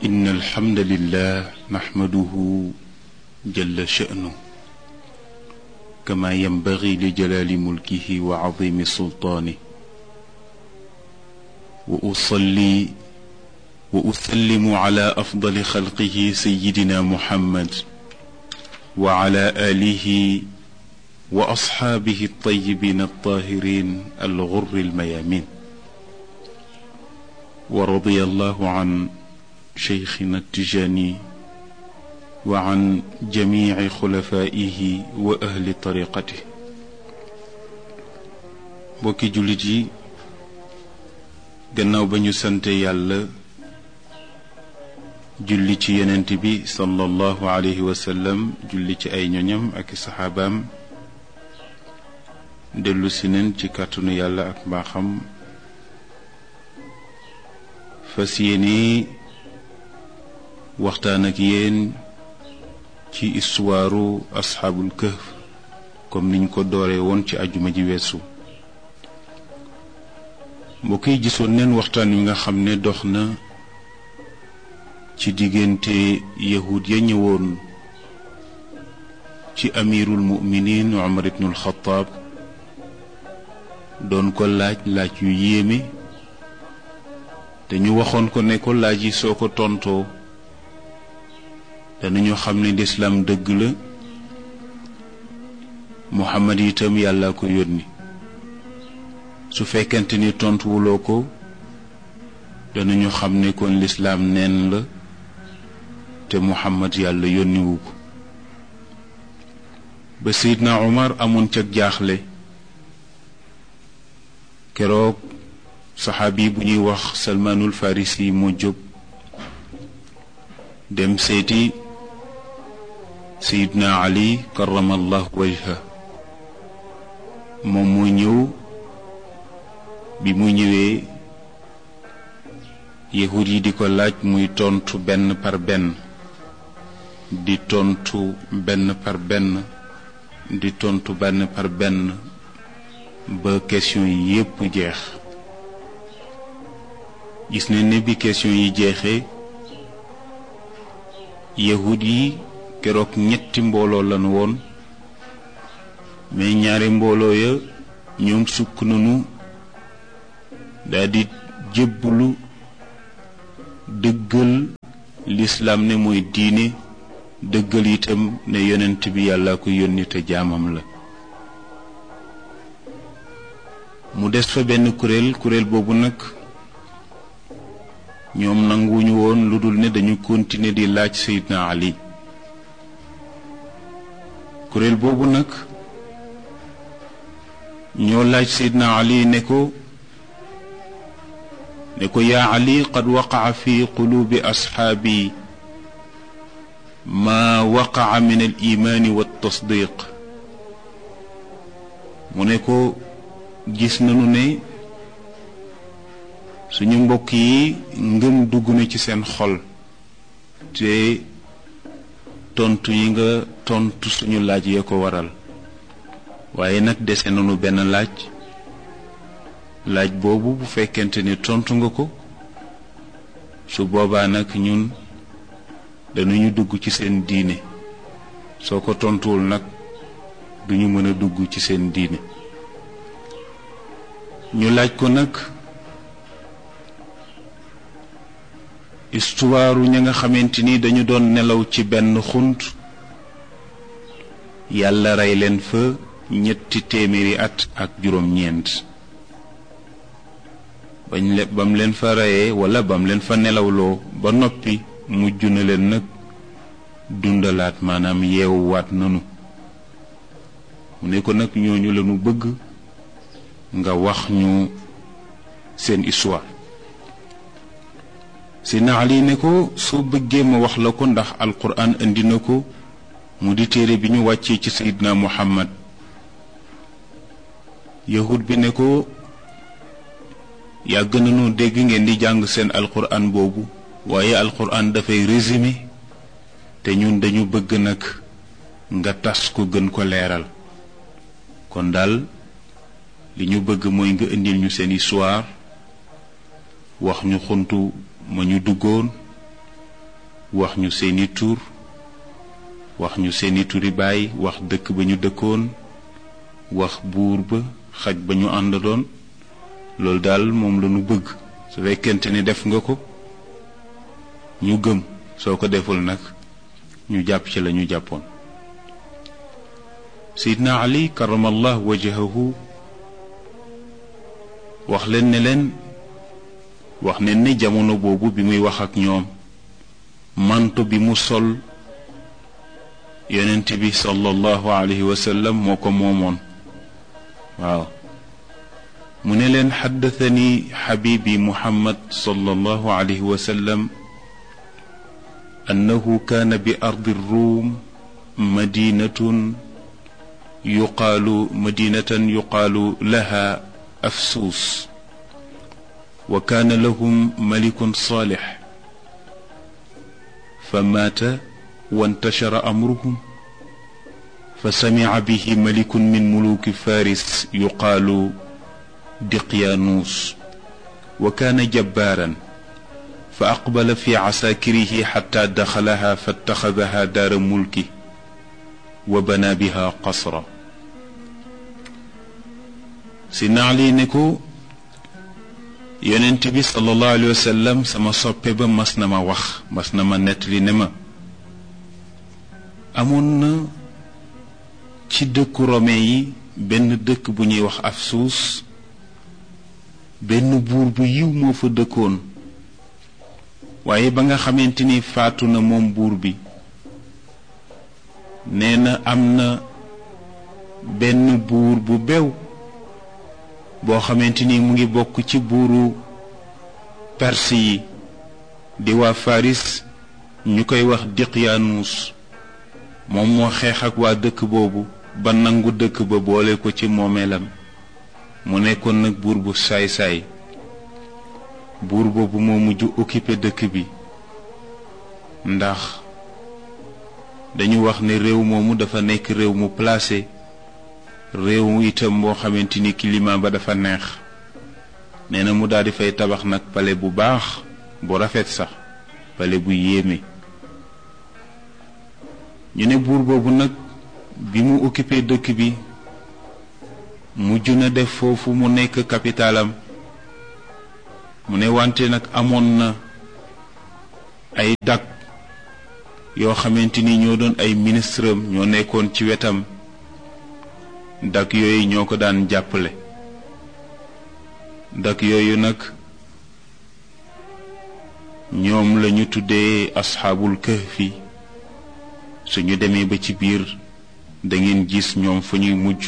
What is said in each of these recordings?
إن الحمد لله نحمده جل شأنه كما ينبغي لجلال ملكه وعظيم سلطانه وأصلي وأسلم على أفضل خلقه سيدنا محمد وعلى آله وأصحابه الطيبين الطاهرين الغر الميامين ورضي الله عن شيخنا التجاني وعن جميع خلفائه وأهل طريقته bokki jullit yi gannaaw ba ñu sante yàlla julli ci yonent bi sallallahu alayhi wa sallam julli ci ay ñoñam ak i saxaabaam dellu si neen ci kàttanu yàlla ak mbaaxam fas yéene waxtaan ak yéen ci istuwaaru asxaabul kahf comme niñ ko dooree woon ci ajuma ji weesu mbokk yi gisoon neen waxtaan wi nga xam ne dox na ci diggante yahud ya ñëwoon ci amirul muminin Umar ibnul Xataab doon ko laaj laaj yu yéeme te ñu waxoon ko ne ko laaj yi soo ko tontoo danañu xam ne lislaam dëgg la Muhammad itam yàlla ko yónni su fekkente ni tontuwuloo ko danañu xam ne kon lislaam neen la te Muhammad yàlla yónniwu ko ba Seydina Umar amoon ca jaaxle keroog saxaabi bu ñuy wax Salmaanul Farisi moo jóg dem seeti Seydina Ali karamallahu wajha moom moo ñëw bi mu ñëwee yahud yi di ko laaj muy tontu benn par benn di tontu benn par benn di tontu benn par benn ba question yi yépp jeex gis ne ne bi question yi jeexee yahud yi keroog ñetti mbooloo lan woon mais ñaari mbooloo ya ñoom sukk nañu daldi jébbulu dëggal lislaam ne mooy diine dëggal itam ne yonent bi yàlla ko yónni te jaamam la mu des fa benn kuréel kuréel boobu nag ñoom nanguwuñu woon lu dul ne dañu continuer di laaj Seydina Ali kuréel boobu nag ñoo laaj Seydina Ali ne ko ne ko yaa Ali qad waqaca fi quluubi asxaabi maa waqaca min al imaani wa tasdiq mu ne ko gis nañu ne suñu mbokk yi ngëm dugg na ci seen xol te tontu yi nga tontu suñu laaj yee ko waral waaye nag dese nañu benn laaj laaj boobu bu fekkente ni tontu nga ko su boobaa nag ñun dañuñu dugg ci seen diine soo ko tontuwul nag duñu mën a dugg ci seen diine ñu laaj ko nag istuwaaru ña nga xamante ni dañu doon nelaw ci benn xunt yàlla rey leen fa ñetti téeméeri at ak juróom-ñeent bañ le bam leen fa reyee wala bam leen fa nelawloo ba noppi mujj na leen nag dundalaat maanaam yeewuwaat nanu mu ne ko nag ñooñu lañu bëgg nga wax ñu seen histoire Seydina Ali ne ko soo bëggee ma wax la ko ndax alquran indi na ko mu di téere bi ñu wàccee ci Seydina Muhammad yahud bi ne ko yàgg nañoo dégg ngeen di jàng seen alquran boobu waaye alquran dafay résumé te ñun dañu bëgg nag nga tas ko gën ko leeral kon daal li ñu bëgg mooy nga indil ñu seen histoire wax ñu xuntu ma ñu duggoon wax ñu seeni tur wax ñu seeni turi baay wax dëkk ba ñu dëkkoon wax buur ba xaj ba ñu àndaloon loolu daal moom la ñu bëgg su fekkente ni def nga ko ñu gëm soo ko deful nag ñu jàpp ci la ñu jàppoon Seydina Ali karamallah wajahahu wax leen ne leen wax ne ne jamono boobu bi muy wax ak ñoom manto bi mu sol yonent bi sallallahu alayhi wa sallam moo ko moomoon waaw mu ne leen xaddathani xabibi muhammad sallallahu alayhi wa sallam annahu kaana bi ardi ruum madinatun yuqaalu madinatan yuqaalu laha afsuus wa kaana lahum malikun saalix fa maata wantashara amruhum fa samica bihi malikun min muluki faris yuqaalu diqyaanuus wa kaana jabbaaran fa aqbala fi casaakirihi xataa daxalaha fattaxadaha daara mulki wa bana biha qasra si naali ne ko yonent bi sallallahu alayhi wa sallam sama soppe ba mas na ma wax mas na ma nettali ne ma amoon na ci dëkku rome yi benn dëkk bu ñuy wax Afsuus benn buur bu yiw moo fa dëkkoon waaye ba nga xamante ni faatu na moom buur bi nee na am na benn buur bu bew boo xamante ni mu ngi bokk ci buuru perse yi di waa Faris ñu koy wax Diqyaanuus moom moo xeex ak waa dëkk boobu ba nangu dëkk ba boole ko ci moomeelam mu nekkoon nag buur bu saay-saay buur boobu moo mujj occupé dëkk bi ndax dañu wax ne réew moomu dafa nekk réew mu placé réew itam boo xamante ni climat ba dafa neex nee na mu daal di fay tabax nag pale bu baax bu rafet sax pale bu yéeme ñu ne buur boobu nag bi mu occupé dëkk bi mujj na def foofu mu nekk capitalam mu ne wante nag amoon na ay dag yoo xamante ni ñoo doon ay ministre am ñoo nekkoon ci wetam dak yooyu ñoo ko daan jàppale dak yooyu nag ñoom lañu tuddee asxaabul kahfi suñu demee ba ci biir dangeen gis ñoom fa ñuy mujj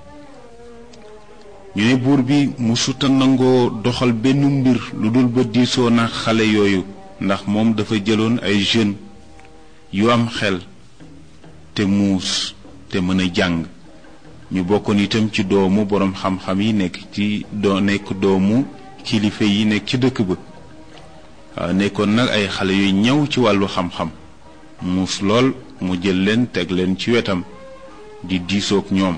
ñu ne buur bi musuta nangoo doxal benn mbir lu dul ba diisoo na xale yooyu ndax moom dafa jëloon ay jeunes yu am xel te muus te mën a jàng ñu bokkoon itam ci doomu boroom xam-xam yi nekk ci doo nekk doomu kilifa yi nekk ci dëkk ba waaw nekkoon nag ay xale yu ñëw ci wàllu xam-xam muus lool mu jël leen teg leen ci wetam di diisoog ñoom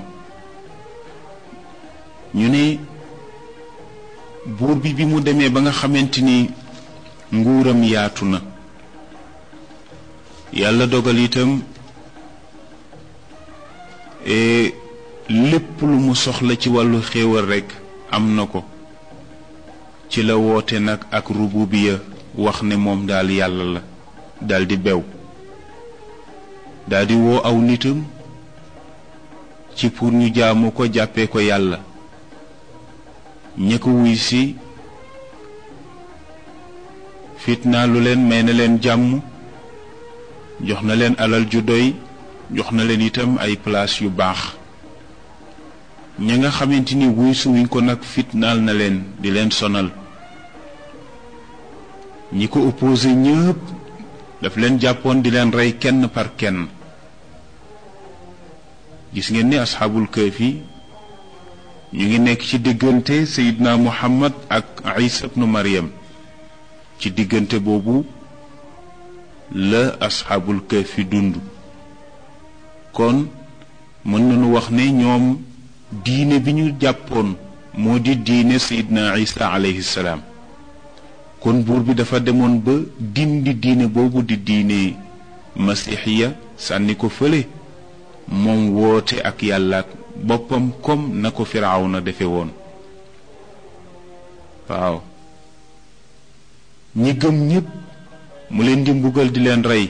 ñu ne buur bi bi mu demee ba nga xamante ni nguuram yaatu na yàlla dogal itam lépp lu mu soxla ci wàllu xéewal rekk am na ko ci la woote nag ak rububiya wax ne moom daal yàlla la daldi bew daldi woo aw nitam ci pour ñu jaamu ko jàppee ko yàlla ña ko wuy si fitnaa lu leen may na leen jàmm jox na leen alal ju doy jox na leen itam ay place yu baax ña nga xamante ni wuy suwuñ ko nag fitnaal na leen di leen sonal ñi ko opposé ñëpp daf leen jàppoon di leen rey kenn par kenn gis ngeen ni asxaabul kahfi ñu ngi nekk ci diggante sayidna muhammad ak isa ibnu maryam ci diggante boobu la asxaabul kahfi dund kon mën nañu wax ne ñoom diine bi ñu jàppoon moo di diine sayidna isa alayhi salaam kon buur bi dafa demoon ba dindi diine boobu di diine masixiya sànni ko fële moom woote ak yàlla ak boppam comme na ko firawna defe woon waaw ñi gëm ñépp mu leen di mbugal di leen rey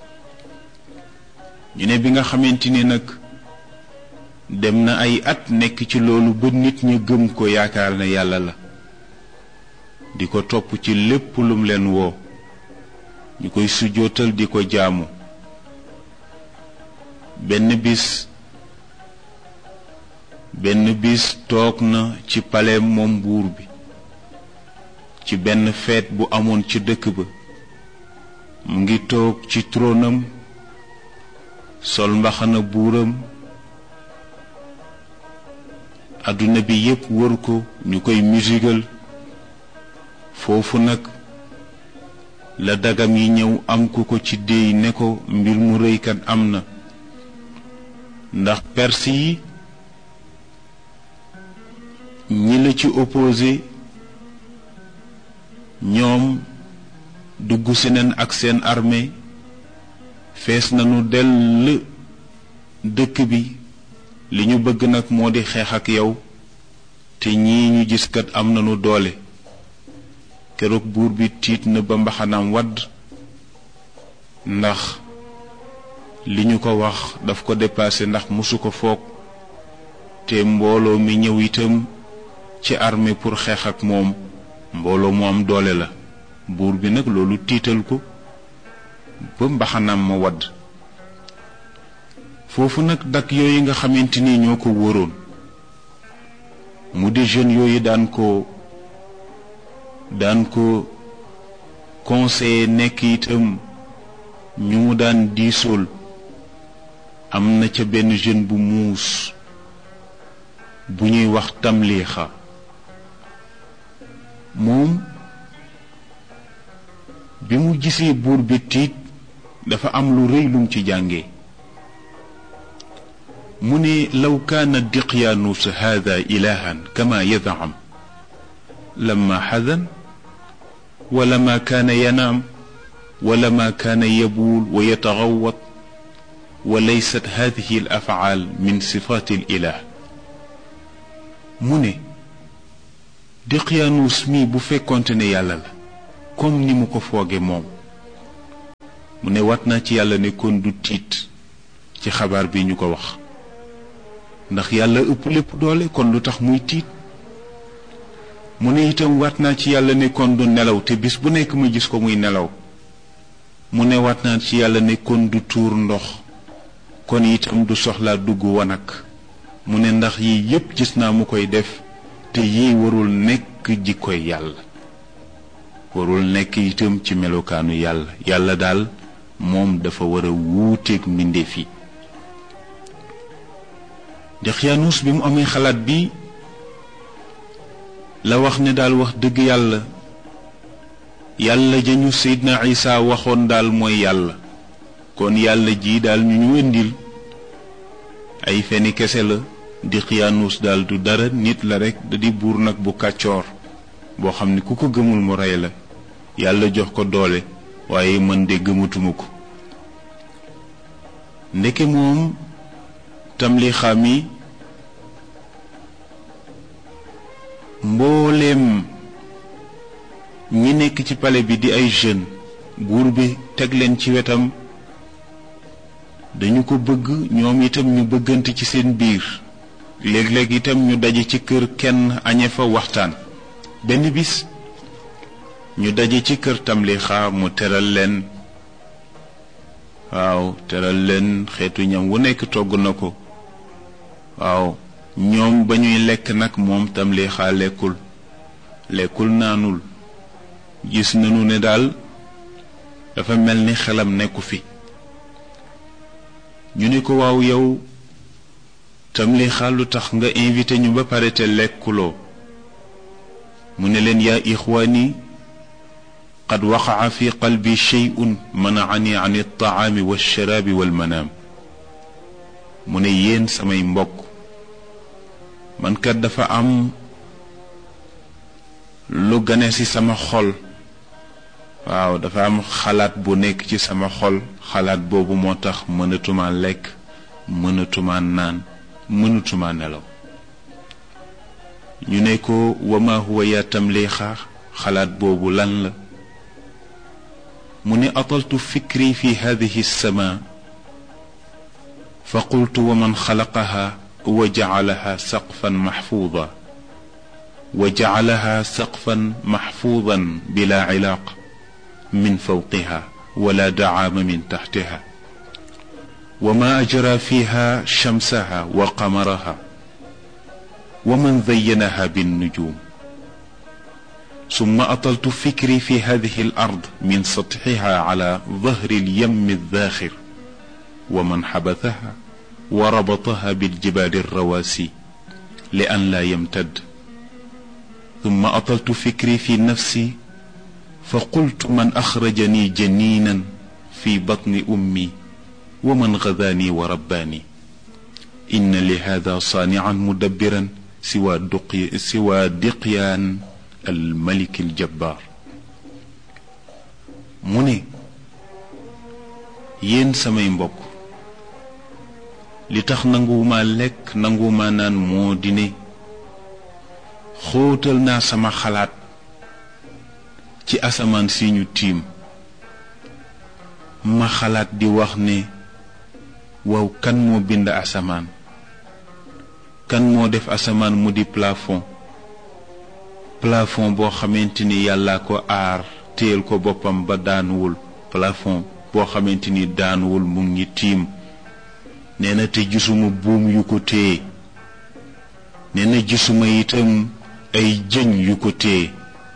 ñu ne bi nga xamante ni nag dem na ay at nekk ci loolu ba nit ñi gëm ko yaakaar ne yàlla la di ko topp ci lépp lum leen woo ñu koy sujjootal di ko jaamu benn bis benn bis toog na ci paleem moom buur bi ci benn feet bu amoon ci dëkk ba mu ngi toog ci tronam sol mbaxana buuram adduna bi yépp wër ko ñu koy musigal foofu nag la dagam yi ñëw am ku ko ci déy ne ko mbir mu rëykat am na ndax perse yi ñi la ci opposé ñoom dugg si nañ ak seen armée fees nañu dell dëkk bi li ñu bëgg nag moo di xeex ak yow te ñii ñu gis kat am nañu doole keroog buur bi tiit na ba mbaxanaam wadd ndax li ñu ko wax daf ko dépassé ndax mosu ko foog te mbooloo mi ñëw itam ci armée pour xeex ak moom mbooloo mu am doole la buur bi nag loolu tiital ko ba mbaxanaam ma wadd foofu nag dak yooyu nga xamante ni ñoo ko wóoroon mu di jeunes yooyu daan ko daan ko conseiller nekk itam ñu mu daan diisool am na ca benn jeune bu muus bu ñuy wax tamliixa moom bi mu gisee buur bi tiit dafa am lu rëy lum ci jànge mu ne law kaana diqyaanus hada ilahan kama yadam lama xadan wala ma kaana yanaam wala ma kaana yabuul wa yataxawat wa laysat hadihi al afaal min sifaati al ilah mu ne diqyaanus mi bu fekkonte ne yàlla la comme ni mu ko fooge moom mu ne wat naa ci yàlla ne kon du tiit ci xabaar bi ñu ko wax ndax yàlla ëpp lépp doole kon lu tax muy tiit mu ne itam waat naa ci yàlla ne kon du nelaw te bis bu nekk ma gis ko muy nelaw mu ne waat naa ci yàlla ne kon du tuur ndox kon itam du soxlaa dugg wanag mu ne ndax yii yépp gis naa mu koy def te yii warul nekk jikkoy yàlla warul nekk itam ci melokaanu yàlla yàlla daal moom dafa war a wuuteeg mbindeef yi Dexyaanus bi mu amee xalaat bi la wax ne daal wax dëgg yàlla yàlla jañu Seydina Isa waxoon daal mooy yàlla kon yàlla ji daal ñu ñu wëndil ay feni kese la Dexyaanus daal du dara nit la rekk da di buur nag bu kàccoor boo xam ne ku ko gëmul mu rey la yàlla jox ko doole waaye man de gëmatuma ko ndeke moom tamlixa mi mbooleem ñi nekk ci pale bi di ay jeunes buur bi teg leen ci wetam dañu ko bëgg ñoom itam ñu bëggante ci seen biir léeg-léeg itam ñu daje ci kër kenn añe fa waxtaan benn bis ñu daje ci kër tamlixa mu teral leen waaw teral leen xeetu ñam wu nekk togg na ko waaw ñoom ba ñuy lekk nag moom tamlixa lekkul lekkul naanul gis nañu ne daal dafa mel ni xelam nekku fi ñu ne ko waaw yow tamlixa lu tax nga invité ñu ba pare te lekkuloo mu ne leen yaa ixwaani qad waqaca fi qalbi sheyun manacani an altacaami walsharaabi walmanaam mu ne yéen samay mbokk man kat dafa am lu gane ci sama xol waaw dafa am xalaat bu nekk ci sama xol xalaat boobu moo tax mënatuma lekk mënatuma naan mënatuma nelaw ñu ne ko wama huwa yaa tamliixa xalaat boobu lan la mu ne ataltu fikri fi hadihi sama fa qultu wa man xalaqaha wa jacalaha saqfan maxfuuda wa jacalaha saqfan maxfuudan bila cilaaq min fawqiha wala dacaama min taxtiha wa ma ajra fiha shamsaha wa qamaraha wa man zayyanaha binnujum ثم أطلت فكري في هذه الأرض من سطحها على ظهر اليم الذاخر ومن حبثها وربطها بالجبال الرواسي لأن لا يمتد ثم أطلت فكري في نفسي فقلت من أخرجني جنينا في بطن أمي ومن غذاني ورباني إن لهذا صانعا مدبرا سوى, دقي سوى دقيان الملك الجبار mu ne yéen samay mbokk li tax nanguwuma lekk nanguwuma naan moo di ne xóotal naa sama xalaat ci asamaan si ñu tiim ma xalaat di wax ne waaw kan moo bind asamaan kan moo def asamaan mu di plafond plafond boo xamante ni yàlla ko aar téyel ko boppam ba daanuwul plafond boo xamante ni daanuwul mu ngi tiim nee na te gisuma buum yu ko téye nee na gisuma itam ay jëñ yu ko téye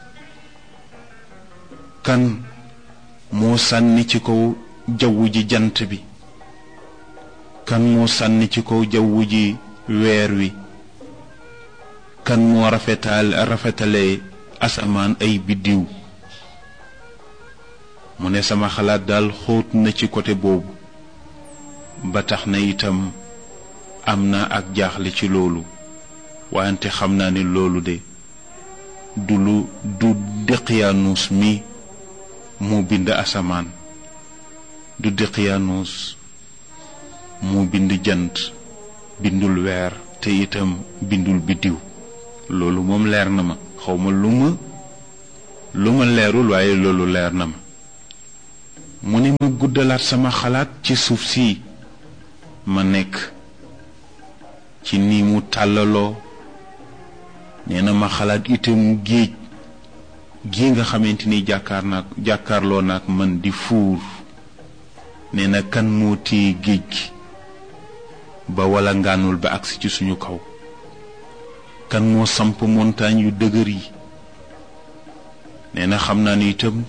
kan moo sànni ci kaw jawwu ji jant bi kan moo sànni ci kaw jawwu ji weer wi kan moo rafetal rafetale asamaan ay biddiw mu ne sama xalaat daal xóot na ci côté boobu ba tax na itam am na ak jaaxle ci loolu wante xam naa ne loolu de du lu du Daqyaanus mi moo bind asamaan du Daqyaanus moo bind jant bindul weer te itam bindul biddiw loolu moom leer na ma xawma lu ma lu ma leerul waaye loolu leer na ma mu ne ma guddalaat sama xalaat ci suuf si ma nekk ci ni mu tàllaloo nee na ma xalaat itam géej gi nga xamante ni jàkkaar naak jàkkaarloo naak man di fuur nee na kan moo téye géej gi ba wala ngaanul ba agsi ci suñu kaw kan moo samp montagne yu dëgër yi nee na xam naa ni itam